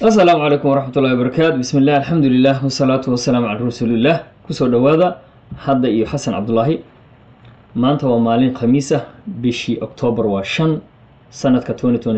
asalaamu calaykum waraxmat ullahi wabarakaatu bismi illah alxamdu lilah wasalaatu wasalaamu calaa rasuuliillah kusoo dhowaada hadda iyo xasan cabdulaahi maanta waa maalin khamiis ah bishii oktoobar waa shan sanadka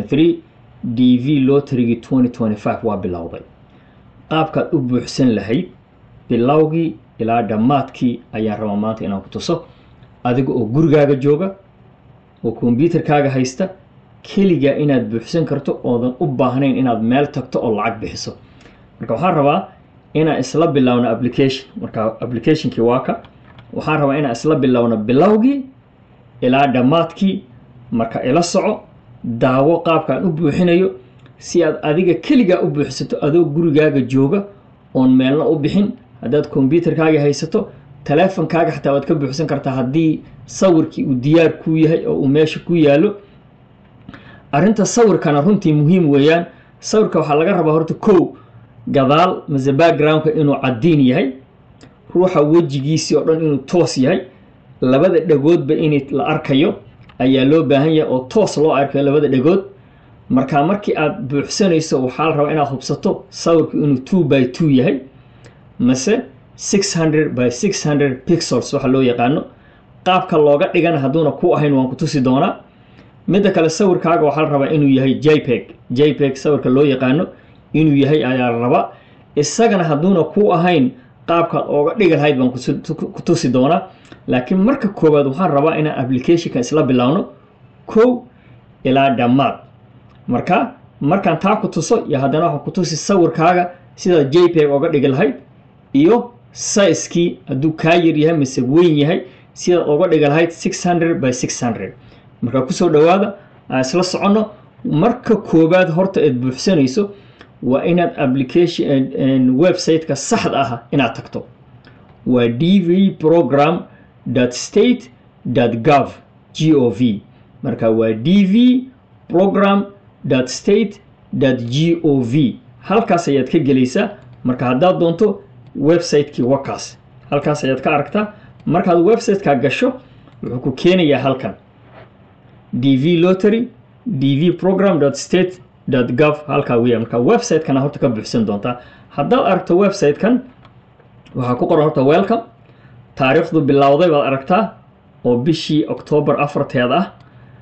d v lotrigii waa bilowday qaabkaad u buuxsan lahayd bilowgii ilaa dhammaadkii ayaan rabaa maanta inaan ku tuso adiga oo gurigaaga jooga oo kombyuutarkaaga haysta keligaa inaad buuxsan karto oodan u baahnayn inaad meel tagto oo lacag bixiso marka waxaan rabaa inaan isla bilowno application marka applicationkii waa ka waxaan rabaa inaan isla bilowno bilowgii ilaa dhammaadkii marka ila soco daawo qaabkaan u buuxinayo si aad adiga keligaa u buuxsato adoo gurigaaga jooga oon meelna u bixin haddaad kombyuutarkaaga haysato taleefonkaaga xataa waad ka buuxsan kartaa haddii sawirkii uu diyaar kuu yahay oo uu meesha ku yaalo arrinta sawirkana runtii muhiim weeyaan sawirka waxaa laga rabaa horta kow gadaal mase backgroundka inuu caddiin yahay ruuxa wejigiisii oo dhan inuu toos yahay labada dhagoodba in la arkayo ayaa loo baahan yahay oo toos loo arkayo labada dhagood marka markii aad buuxsanayso waxaa la rabaa inaad hubsato sawirku inuu two by two yahay mase six hundred by six hundred pixels waxa loo yaqaano qaabka looga dhigana hadduuna ku ahayn waan ku tusi doonaa midda kale sawirkaaga waxaa la rabaa inuu yahay jpeg jpeg sawirka loo yaqaano inuu yahay ayaa la rabaa isagana hadduuna ku ahayn qaabkaad ooga dhigi lahayd baan ku tusi doonaa laakiin marka koowaad waxaan rabaa inaan applicationka isla bilowno kow ilaa dhammaad marka markaan taa ku tuso iyo haddana waxaan ku tusi sawirkaaga sidaad jpeg ooga dhigi lahayd iyo sizekii hadduu kaa yar yahay mise weyn yahay sidaad ooga dhigi lahayd six hundred by six hundred markaa kusoo dhowaada aan isla soconno marka koowaad horta aad buuxsanayso waa inaad application website-ka saxda ah inaad tagto waa d v program state gov g o v marka waa d v program state g o v halkaas ayaad ka gelaysaa marka haddaad doonto website-kii wakaas halkaas ayaad ka aragtaa markaad website-ka gasho wuxuu ku keenayaa halkan d v lottery d v program state gov halkaa weya marka website-kana horta ka buuxsan doontaa haddaad aragto website-kan waxaa ku qoran horta welcome taariikhdu bilowday baad aragtaa oo bishii octoobar afarteeda ah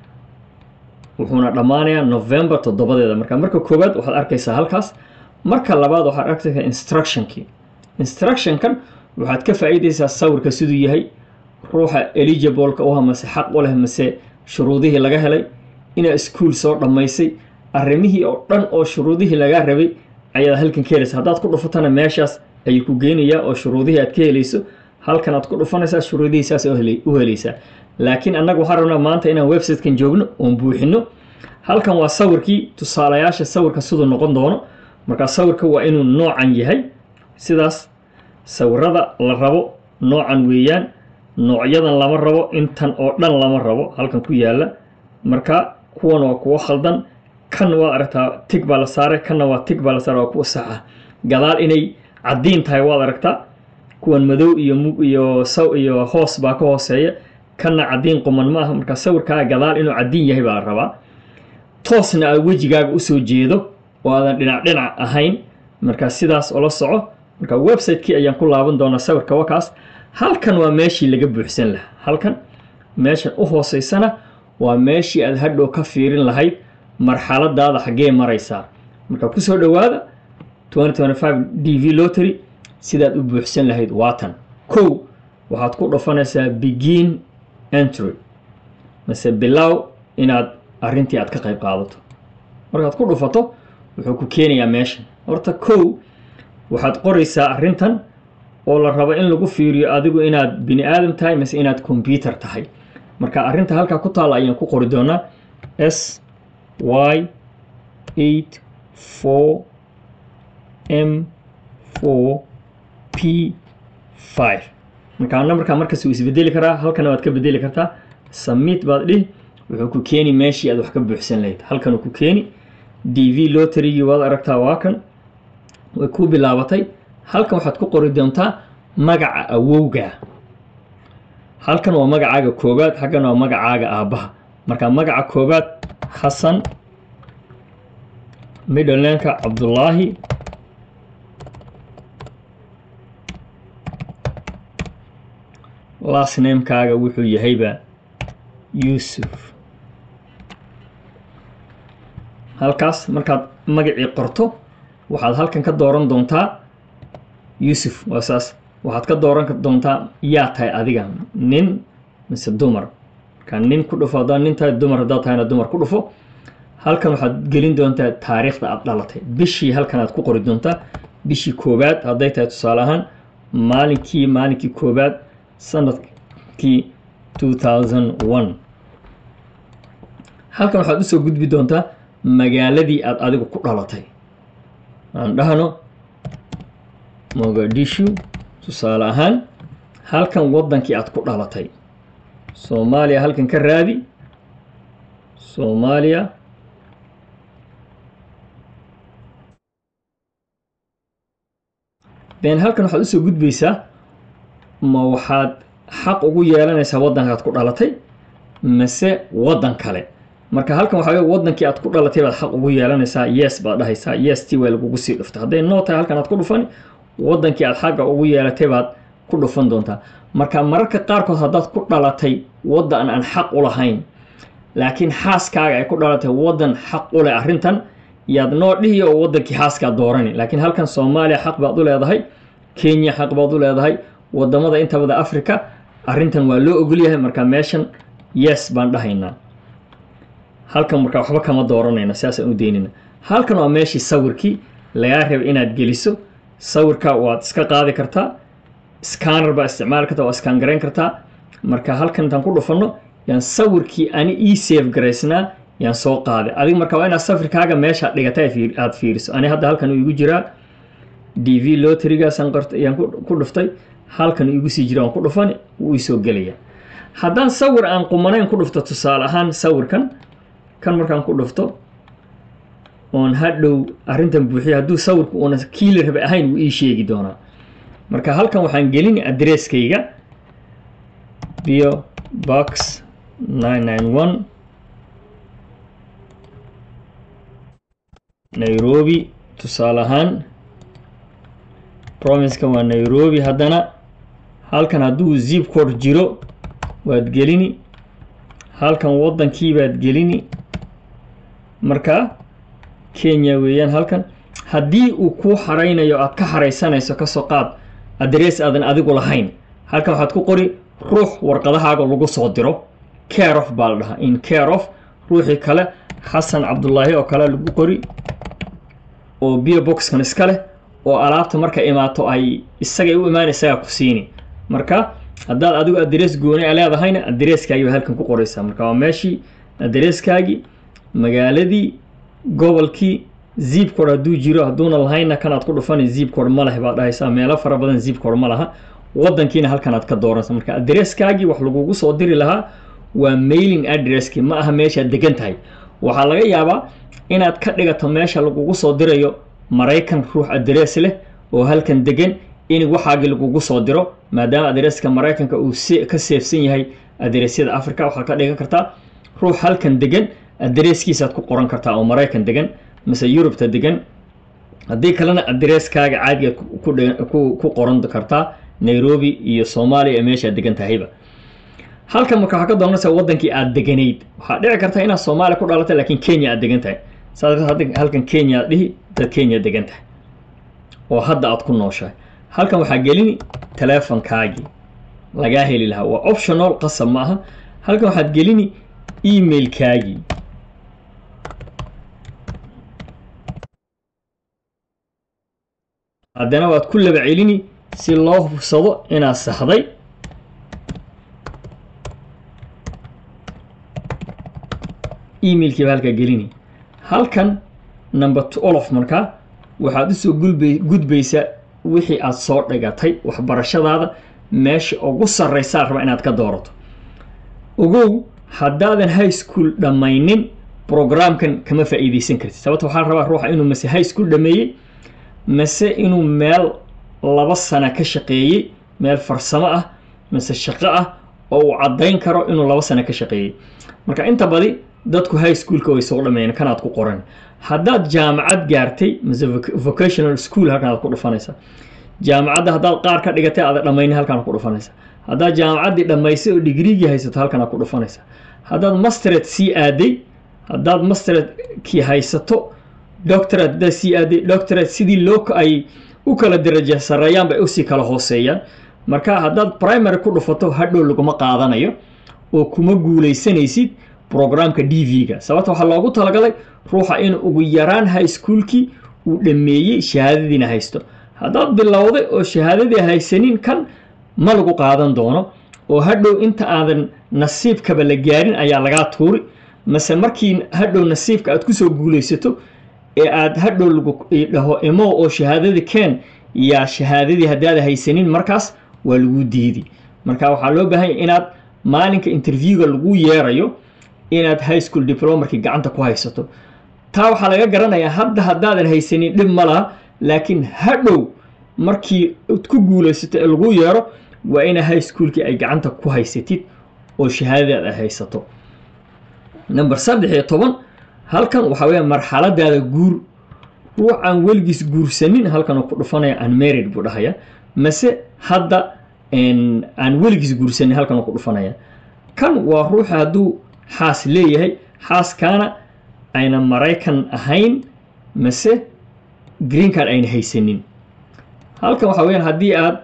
wuxuuna dhammaanayaa november toddobadeeda marka marka koowaad waxaad arkaysaa halkaas marka labaad waxaad arkaysaa instructionkii instructionkan waxaad ka faa'iidaysaa sawirka siduu yahay ruuxa eligibleka u ha mase xaq u leh mase shuruudihii laga helay inaad iskuol soo dhammaysay arrimihii oo dhan oo shuruudihii lagaa rabay ayaad halkan ka helaysa haddaad ku dhufatana meeshaas ayuu ku geynayaa oo shuruudihii aad ka helayso halkan aad ku dhufanaysaa shuruudihii saas u helaysaa laakiin annaga waxaan rabnaa maanta inaan website-kan joogno oon buuxino halkan waa sawirkii tusaalayaasha sawirka siduu noqon doono markaa sawirka waa inuu noocan yahay sidaas sawirada la rabo noocan weeyaan noocyadan lama rabo intan oo dhan lama rabo halkan ku yaala marka kuwan waa kuwo khaldan kan waad aragtaa tig baa la saaray kanna waa tig baa la saaray waa kuwa sax ah gadaal inay caddiin tahay waad aragtaa kuwan madow iyo iyo saw iyo hoos baa ka hooseeya kanna caddiin quman ma aha marka sawirkaaga gadaal inuu caddiin yahay baa la rabaa toosna aad wejigaaga usoo jeedo oo aadan dhinac dhinac ahayn marka sidaas ola soco marka website-kii ayaan ku laaban doonaa sawirka wakaas halkan waa meeshii laga buuxsan lahaa halkan meeshan u hooseysana waa meeshii aad hadhow ka fiirin lahayd marxaladaada xaggee maraysaa marka kusoo dhowaada d v lottery sidaad u buuxsan lahayd waatan kow waxaad ku dhufanaysaa begin entry mase bilow inaad arrintii aad ka qayb qaadato markaad ku dhufato wuxuu ku keenayaa meeshan horta kow waxaad qoraysaa arrintan oo la rabo in lagu fiiriyo adigu inaad bini aadam tahay mase inaad combyuter tahay marka arrinta halkaa ku taalla ayaan ku qori doonaa s y eight four m four p five markaa nambarkaa markas wuu isbedeli karaa halkana waad ka bedeli kartaa submit baad dhihi wuxuu ku keeni meeshii aad wax ka buuxsan lahayd halkanuu ku keeni d v lotterygii waad aragtaa waa kan way ku bilaabatay halkan waxaad ku qori doontaa magaca awowga halkan waa magacaaga koowaad xaggan waa magacaaga aabbaha marka magaca koowaad xasan middlenameka cabdullaahi last namekaaga wuxuu yahayba yuusuf halkaas markaad magacii qorto waxaad halkan ka dooran doontaa yuusuf waa saas waxaad ka dooran doontaa yaa tahay adiga nin mise dumar markaa nin ku dhufo haddaad nin tahay dumar haddaad tahayna dumar ku dhufo halkan waxaad gelin doontaa taariikhda aad dhalatay bishii halkan aad ku qori doontaa bishii koowaad hadday tahay tusaale ahaan maalinkii maalinkii koowaad sanadkii two thousand one halkan waxaad usoo gudbi doontaa magaaladii aad adigu ku dhalatay aan dhahno mogadishu tusaale ahaan halkan waddankii aad ku dhalatay soomaaliya halkan ka raadi soomaaliya then halkan waxaad usoo gudbaysaa ma waxaad xaq ugu yeelanaysaa waddankaad ku dhalatay mase waddan kale marka halkan waxaa wey waddankii aad ku dhalatay baad xaq ugu yeelanaysaa yes baad dhahaysaa yes ti waa lagugu sii dhuftay hadday noo tahay halkan aad ku dhufani waddankii aad xagga ugu yeelatay baad ku dhufan doontaa marka mararka qaarkood haddaad ku dhalatay waddan aan xaq u lahayn laakiin xaaskaaga ay ku dhalatay waddan xaq u leh arrintan yaad noo dhihi oo waddankii xaaskaa doorani laakiin halkan soomaaliya xaq baad u leedahay kenya xaq baad u leedahay wadamada inta wada africa arrintan waa loo ogolyahay marka meeshan yes baan dhahaynaa halkan marka waxba kama dooranayna sidaasaan u daynayna halkan waa meeshii sawirkii lagaa raba inaad geliso sawirka waad iska qaadi kartaa scanner baa isticmaali kartaa waa scan garayn kartaa marka halkan intaan ku dhufanno yaan sawirkii ani ii save garaysnaa yaan soo qaaday adiga marka waa inaad sawirkaaga meesha dhigata aad fiiriso ani hadda halkan uu igu jiraa d v loterigaasaan yaan ku dhuftay halkan igu sii jira waan ku dhufani wuu isoo gelaya haddaan sawir aan qumanayn ku dhufto tusaale ahaan sawirkan kan markaan ku dhufto oon hadhow arrintan buuxiya hadduu sawirku uuna kiila rabe ahayn wuu ii sheegi doonaa marka halkan waxaan gelini adresskayga bio box nine nine one nairobi tusaale ahaan provinska waa nairobi haddana halkan hadduu zip code jiro waad gelini halkan waddankii baad gelini marka kenya weeyaan halkan haddii uu kuu xaraynayo aad ka xaraysanayso kasoo qaad adress aadan adigu lahayn halkan waxaad ku qori ruux warqadahaaga lagu soo diro care of baa la dhahaa in care of ruuxii kale xasan cabdullaahi oo kale lagu qori oo bio boxkan iska leh oo alaabta marka imaato ay isagay u imaan isagaa ku siini marka haddaad adigu adress gooni a leedahayna adresskaagii baa halkan ku qoraysaa marka waa meeshii adresskaagii magaaladii gobolkii zip code hadduu jiro hadduuna lahayna kanaad ku dhufani zip code ma leh baad dhahaysaa meelo fara badan zip code ma laha waddankiina halkanaad ka dooransa marka adresskaagii wax lagugu soo diri lahaa waa mailing addresskii ma aha meeshaad degan tahay waxaa laga yaabaa inaad ka dhigato meesha lagugu soo dirayo maraykan ruux adress leh oo halkan degan in waxaagii lagugu soo diro maadaama adresska maraykanka uu ka seefsan yahay adressyada africa waxaad ka dhigan kartaa ruux halkan degan adresskiisaad ku qoran kartaa oo maraykan degan mise yurubta degan haddii kalena adresskaaga caadigaad ku qoran kartaa nairobi iyo soomaaliya ee meeshaad degan tahayba halkan marka waxaa ka doonaysaa waddankii aad deganayd waxaa dhici karta inaad soomaaliya ku dhalatay laakiin kenya aad degan tahay saas halkan kenya aad dhihi dad kenya degan tahay oo hadda aad ku nooshahay halkan waxaa gelini teleefonkaagii lagaa heli lahaa waa optional qasab ma aha halkan waxaad gelini emailkaagii haddana waad ku laba celini si loo hubsado inaad saxday emailkiiba halkaa gelini halkan number twelve markaa waxaad usoo gulbay gudbaysaa wixii aad soo dhigatay waxbarashadaada meesha ugu sarraysaa raba inaad ka doorato ogow haddaadan high school dhammaynin programkan kama faa'iidaysan kartid sababta waxaa rabaa ruuxa inuu mase high school dhameeyey mase inuu meel laba sana ka shaqeeyey meel farsamo ah mase shaqo ah oo uu caddayn karo inuu laba sana ka shaqeeyey marka inta badi dadku high schoolka way soo dhameeyeen kanaad ku qoran haddaad jaamacad gaartay mise vocational school halkan aad ku dhufanaysa jaamacadda haddaad qaar ka dhigatay aada dhammaynin halkan ku dhufanaysa haddaad jaamacaddii dhammaysay oo digriigii haysato halkan aad ku dhufanaysa haddaad mastered sii aaday haddaad masteredkii haysato doctorate haddaad sii aaday doctorate sidii loo ay u kala daraja sareeyaan bay usii kala hooseeyaan marka haddaad primary ku dhufato hadhow laguma qaadanayo oo kuma guuleysanaysid programka d v-ga sababta waxaa loogu talagalay ruuxa in ugu yaraan high schoolkii uu dhammeeyey shahaadadiina haysto haddaad bilowday oo shahaadadii haysanin kan ma lagu qaadan doono oo hadhow inta aadan nasiibkaba la gaarin ayaa lagaa tuuri mase markii hadhow nasiibka aad kusoo guuleysato ee aad hadhow lagu dhaho imo oo shahaadadii keen yaa shahaadadii haddaada haysanin markaas waa lagu diidi marka waxaa loo baahanya inaad maalinka interviewga lagu yeerayo inaad high school diplomarkii gacanta ku haysato taa waxaa laga garanayaa hadda haddaadan haysanin dhib ma laha laakiin hadhow markii ku guulaysato ee lagu yeero waa ina high schoolkii ay gacanta ku haysatid oo shahaadadaad ay haysato number saddex iyo toban halkan waxaa weya marxaladaada guur ruux aan weligiis guursanin halkan ku dhufanaya unmarried buu dhahaya mase hadda aan weligiis guursanin halkan ku dhufanaya kan waa ruuxa hadduu xaas leeyahay xaaskaana ayna maraykan ahayn mase green card ayna haysanin halkan waxaa weyaan haddii aad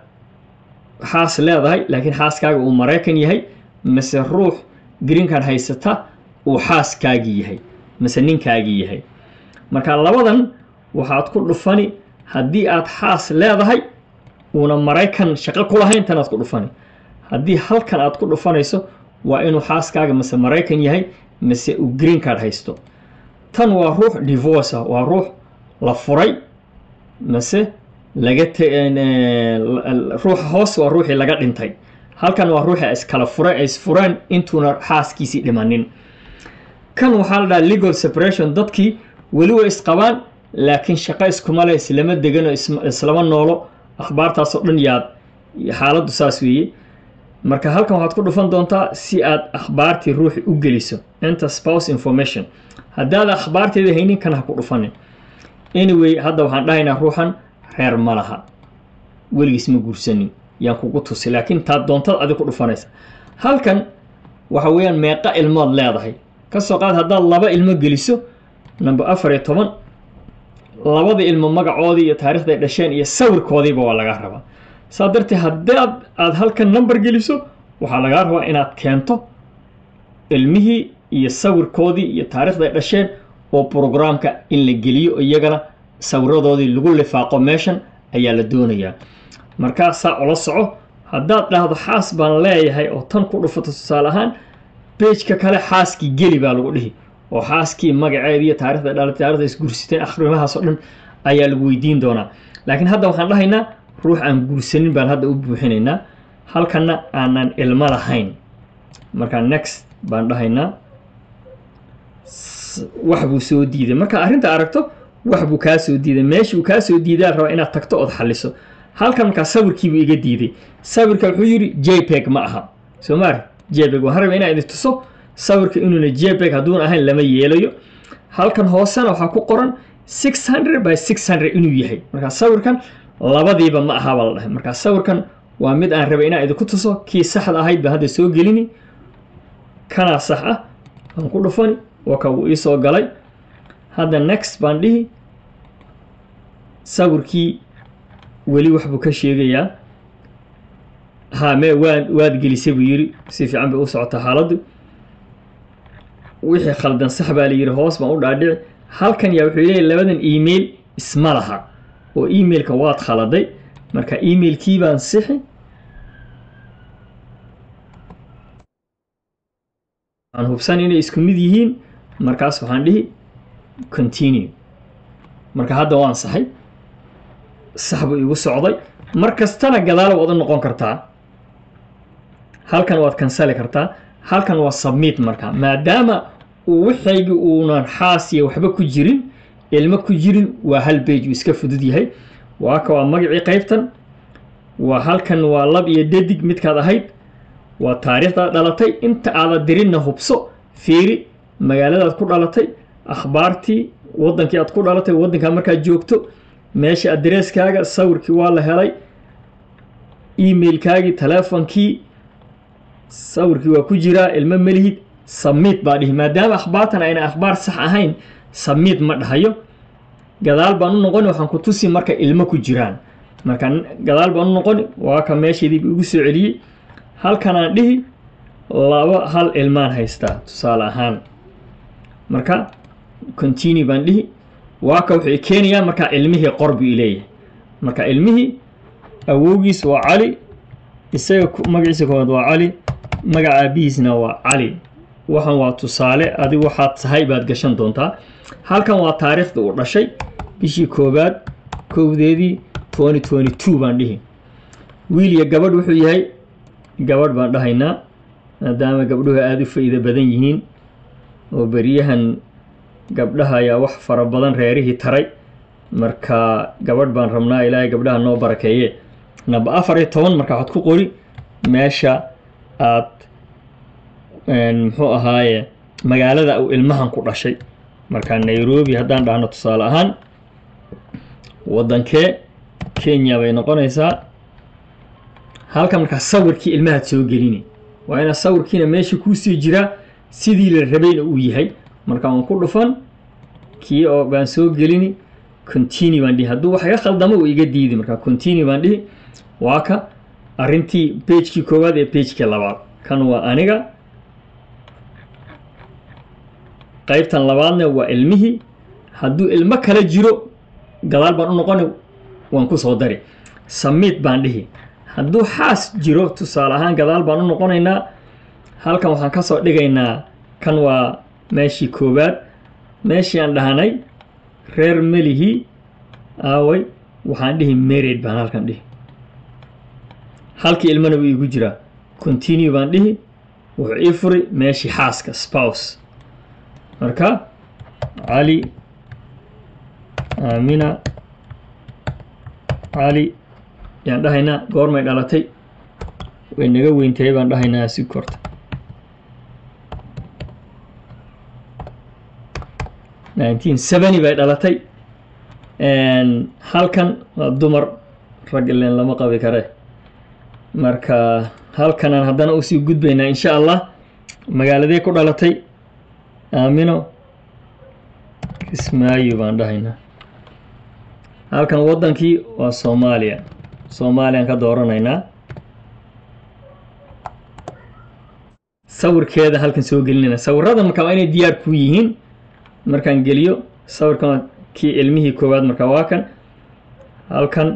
xaas leedahay laakiin xaaskaaga uu maraykan yahay mase ruux green card haysata uu xaaskaagii yahay mase ninkaagii yahay marka labadan waxaad ku dhufani haddii aad xaas leedahay uuna maraykan shaqo ku lahayn tanaad ku dhufani haddii halkan aad ku dhufanayso waa inuu xaaskaaga mase maraykan yahay mase uu green card haysto tan waa ruux divorce ah waa ruux la furay mase laga ruuxa hoos waa ruuxii laga dhintay halkan waa ruuxii iskala fura isfureen intuuna xaaskiisii dhimanin kan waxaa la dhaha legal separation dadkii weli way isqabaan laakiin shaqo iskuma le islama degano islama noolo akhbaartaasoo dhan yaad xaaladdu saas weeye marka halkan waxaad ku dhufan doontaa si aad akhbaartii ruuxi u geliso enter spouse information haddaad akhbaarteeda haynin kan ha ku dhufanin anyway hadda waxaan dhahaynaa ruuxan reer ma laha weligiis ma guursanin yaan kugu tusi laakiin taad doontad adig ku dhufanaysa halkan waxa weeyaan meeqa ilmood leedahay kasoo qaad haddaad laba ilmo geliso number afar iyo toban labada ilmo magacoodii iyo taarikhda ay dhasheen iyo sawirkoodiiba waa lagaa rabaa saa darteed haddaad aada halkan number geliso waxaa lagaa rabaa inaad keento ilmihii iyo sawirkoodii iyo taarikhda ay dhasheen oo programka in la geliyo iyagana sawiradoodii lagu lifaaqo meeshan ayaa la doonayaa markaasaa ula soco haddaad dhahdo xaas baan leeyahay oo tan ku dhufato tusaale ahaan beejka kale xaaskii geli baa lagu dhihi oo xaaskii magaceedii iyo taarikhda dhala taarikhda isguursateen akhrimahaasoo dhan ayaa lagu weydiin doonaa laakiin hadda waxaan dhahaynaa ruux aan guursanin baan hadda u buuxinaynaa halkanna aanan ilmo lahayn marka next baan dhahaynaa wax buu soo diiday marka arrinta aragto wax buu kaa soo diiday meeshuu kaa soo diidaa rabaa inaad tagto ood xaliso halkan markaa sawirkiibuu iga diiday sawirka wuxuu yidhi jpeg ma aha soo maari jpeg waxaan rabaa inaa idin tuso sawirka inuuna jpeg hadduuna ahayn lama yeelayo halkan hoosena waxaa ku qoran six hundred by six hundred inuu yahay markaa sawirkan labadiiba ma aha baa la dhahay markaa sawirkan waa mid aan rabay inaan idinku tuso kii saxda ahayd baan hadda soo gelini kanaa sax ah waan ku dhufani waa ka wuu iisoo galay hadda next baan dhihi sawirkii weli wax buu ka sheegayaa ha me waa waad gelisay buu yidhi si fiican bay u socotaa xaaladdu wixii khaldan sax baa la yidhi hoos baan u dhaadhici halkan yaa wuxuu leeyahy labadan email isma laha oo emailka waad khaladay marka emailkii baan sixi aan hubsan inay isku mid yihiin markaas waxaan dhihi continue marka hadda waan saxay sax buu igu socday mar kastana gadaal waad u noqon kartaa halkan waad kansali kartaa halkan waa submit marka maadaama uu wixaygii uunan xaas iyo waxba ku jirin ilmo ku jirin waa hal bage uu iska fudud yahay waa ka waa magacii qaybtan waa halkan waa lab iyo dadig midkaad ahayd waa taariikhdaad dhalatay inta aada dirinna hubso fiiri magaaladaad ku dhalatay akhbaartii waddankii aad ku dhalatay waddankaa markaad joogto meesha adresskaaga sawirkii waa la helay emailkaagii teleefonkii sawirkii waa ku jiraa ilmo melihid samiid baa dhihi maadaama akhbaartan ayna akhbaar sax ahayn samiid ma dhahayo gadaal baan u noqoni waxaan ku tusi marka ilmo ku jiraan marka gadaal baan u noqoni waa ka meeshaydii igu soo celiyey halkanaan dhihi laba hal ilmaan haystaa tusaale ahaan marka continue baan dhihi waa ka wuxuu keenayaa markaa ilmihii qor buu ileeyahay marka ilmihii awowgiis waa cali isaga magaciisa koowaad waa cali magaca aabihiisna waa cali waxan waa tusaale adigu waxaad tahay baad gashan doontaa halkan waa taariikhda uu dhashay bishii koowaad kowdeedii twenty twenty two baan dhihi wiil iyo gabadh wuxuu yahay gabadh baan dhahaynaa maadaama gabdhuhu aada u faa'iido badan yihiin oo beryahan gabdhaha ayaa wax fara badan reerihii taray marka gabadh baan rabnaa ilaahay gabdhaha noo barakeeye naba afar iyo toban marka waxaad ku qori meesha aad muxuu ahaaye magaalada uu ilmahan ku dhashay marka nairobi haddaan dhahno tusaale ahaan waddankee kenya bay noqonaysaa halkan markaa sawirkii ilmahaad soo gelini waa inaa sawirkiina meesha kuusii jiraa sidii la rabayna uu yahay marka waan ku dhufan kii oo baan soo gelini continue baan dhihi hadduu wax iga khaldamo uu iga diidi marka continue baan dhihi waa ka arrintii pagekii koowaad ee pagekii labaad kan waa aniga qaybtan labaadna waa ilmihii hadduu ilmo kala jiro gadaal baan u noqoni waan ku soo dari samiid baan dhihi hadduu xaas jiro tusaale ahaan gadaal baan u noqonaynaa halkan waxaan ka soo dhigaynaa kan waa meeshii koowaad meeshii aan dhahnay reer melihii aaway waxaan dhihi married baan halkan dhihi halkii ilmana wuu iigu jiraa continue baan dhihi wuxuu ii furi meeshii xaaska spouse marka cali aamina cali yaan dhahaynaa goormay dhalatay way naga weyntahay baan dhahaynaa si korta nineteen seventy bay dhalatay halkan waa dumar rag ileen lama qabi kare marka halkanaan haddana usii gudbaynaa insha allah magaaladee ku dhalatay aamino kismaayo baan dhahaynaa halkan waddankii waa soomaaliya soomaaliyaan ka dooranaynaa sawirkeeda halkan soo gelinayna sawirada marka waa inay diyaar ku yihiin markaan geliyo sawirkan kii ilmihii koowaad marka waa kan halkan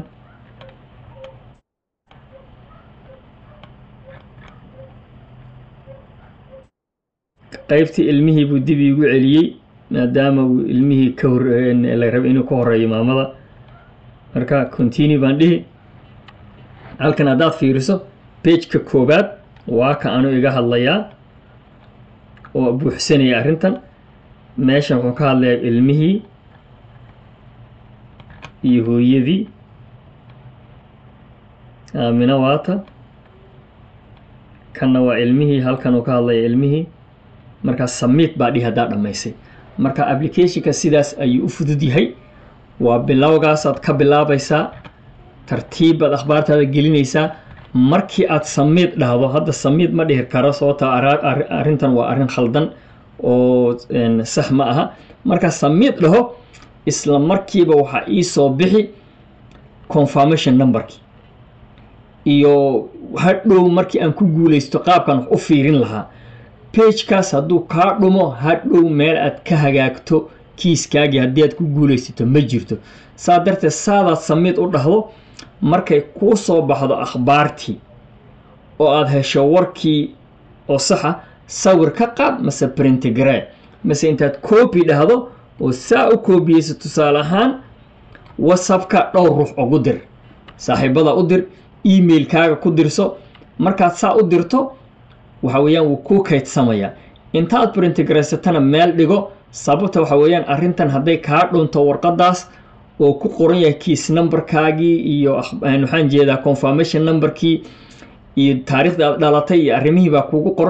qaybtii ilmihii buu dib iigu celiyey maadaama uu ilmihii ka hor la rabay inuu ka horeeyo maamada marka continue baan dhihi halkan haddaad fiiriso bageka koowaad waa ka anu iga hadlayaa oo buuxsanaya arrintan meeshan wuxuu ka hadlayaa ilmihii iyo hooyadii aamino waata kanna waa ilmihii halkan uu ka hadlaya ilmihii markaa samiid baa dhihi haddaa dhammaysay marka applicationka sidaas ayuu u fudud yahay waa bilowgaasaad ka bilaabaysaa tartiibbaad akhbaartaada gelinaysaa markii aad samiid dhahdo hadda samiid ma dhihi karo sababta arrintan waa arrin khaldan oo sax ma aha markaa samiid dhaho isla markiiba waxaa ii soo bixi confirmation numberkii iyo hadhow markii aan ku guulaysto qaabkan wax u fiirin lahaa bagekaas hadduu kaa dhumo hadhow meel aad ka hagaagto kiiskaagii haddii aad ku guulaysato ma jirto saa darteed saadaad samiid u dhahdo markay kuu soo baxdo akhbaartii oo aada hesho warkii oo saxa sawir ka qaad mase printigrade mase intaad coobi dhahdo oo saa u koobiyeyso tusaale ahaan whatsappka dhowr ruux ugu dir saaxiibada u dir emailkaaga ku dirso markaad saa u dirto waxa weeyaan wuu kuu kaydsamayaa intaad printigraysatana meel dhigo sababta waxa weeyaan arrintan hadday kaa dhunto warqadaas oo ku qoran yahay kiis numberkaagii iyo waxaan jeedaa confirmation numberkii iyo taariikhda aad dhalatay iyo arrimihii baa kuugu qoran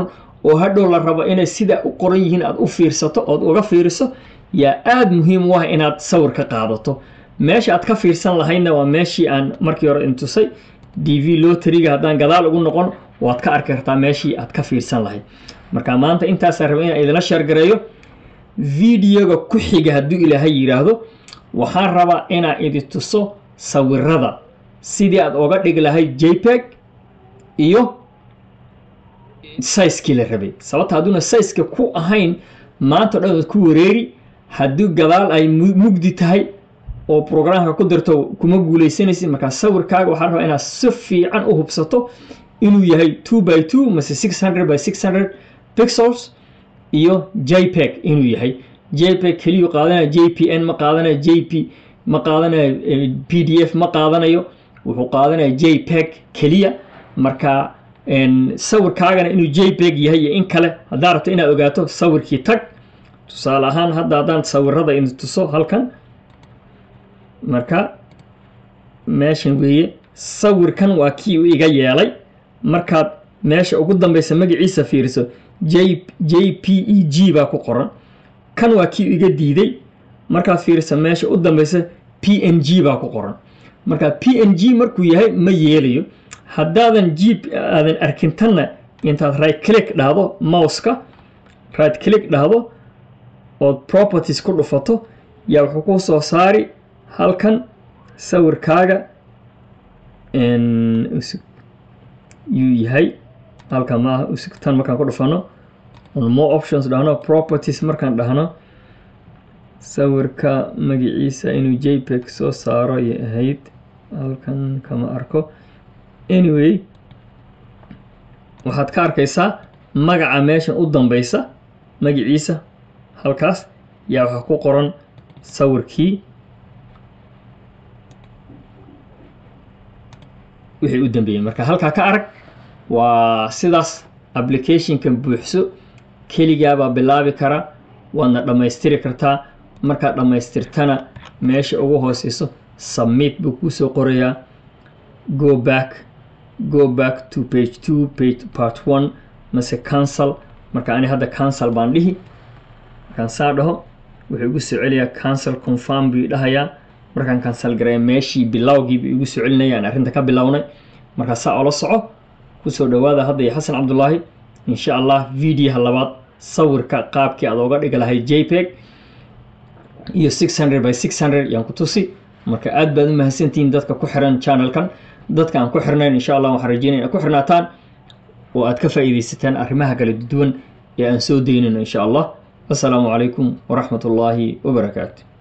oo hadhow la rabo inay sidaa u qoran yihiin aad u fiirsato ood uga fiiriso yaa aada muhiim u ah inaad sawir ka qaadato meesha aad ka fiirsan lahaydna waa meeshii aan markii hore intusay d v loteriga haddaan gadaal ugu noqon waad ka arki kartaa meeshii aad ka fiirsan lahayd marka maanta intaasaan raba inaan idinla sheergareeyo videoga ku xiga hadduu ilaahay yidhaahdo waxaan rabaa inaan idi tuso sawirada sidii aad oga dhigi lahayd jpeg iyo saizkii la rabay sababta hadduuna saizka ku ahayn maanta o dhan waad ku wareeri haddii gadaal ay mugdi tahay oo programka ku dirto kuma guuleysanaysid markaa sawirkaaga waxaa rabaa inaad si fiican u hubsato inuu yahay two by two mase six hundred by six hundred pixels iyo jpeg inuu yahay jpeg keliyu qaadanaya j p n ma qaadanayo j p ma qaadanayo p d f ma qaadanayo wuxuu qaadanaya jpeg keliya marka sawirkaagana inuu jpeg yahay iyo in kale haddaa rabto inaad ogaato sawirkii tag tusaale ahaan hadda haddaan sawirada idin tuso halkan marka meeshan weeye sawirkan waa kii u iga yeelay markaad meesha ugu dambeysa magaciisa fiiriso j j p e g baa ku qoran kan waa kii iga diiday markaad fiiriso meesha u dambeysa p n g baa ku qoran marka p n g markuu yahay ma yeelayo haddaadan g aadan arkin tanna intaad right click dhahdo mouseka right click dhahdo ood properties ku dhufato yaa wuxuu ku soo saari halkan sawirkaaga yuu yahay halkan maaha tan markaan ku dhufano on more options dhahno properties markaan dhahno sawirka magaciisa inuu jpeg soo saaro ayay ahayd halkan kama arko anyway waxaad ka arkaysaa magaca meeshan u dambeysa magaciisa halkaas yaa waxaa ku qoran sawirkii wixii u dambeeyey marka halkaa ka arag waa sidaas applicationkan buuxso keligaabaa bilaabi kara waadna dhammaystiri kartaa markaad dhammaystirtana meesha ugu hooseyso submit buu kuusoo qorayaa go back go back to page two page part one mase cancel marka ani hadda cancel baan dhihi markaan saa dhaho wuxuu igu soo celiyaa cancel confirm buu dhahayaa markaan cancel gareeya meeshii bilowgiibu igu soo celinaya aan arrinta ka bilownay markaa saa ola soco kusoo dhawaada hadda iyo xasan cabdulaahi insha allah videoha labaad sawirka qaabkii aad oga dhigi lahayd jpeg iyo six hundred by six hundred yaan ku tusi marka aad baad u mahadsantihiin dadka ku xiran channelkan dadka aan ku xirnayn insha allah waxaan rajeynaya inaad ku xirnaataan oo aad ka faa'iidaysataan arrimaha kala duwan ee aan soo daynayno insha allah assalaamu calaykum waraxmat ullaahi wabarakaatu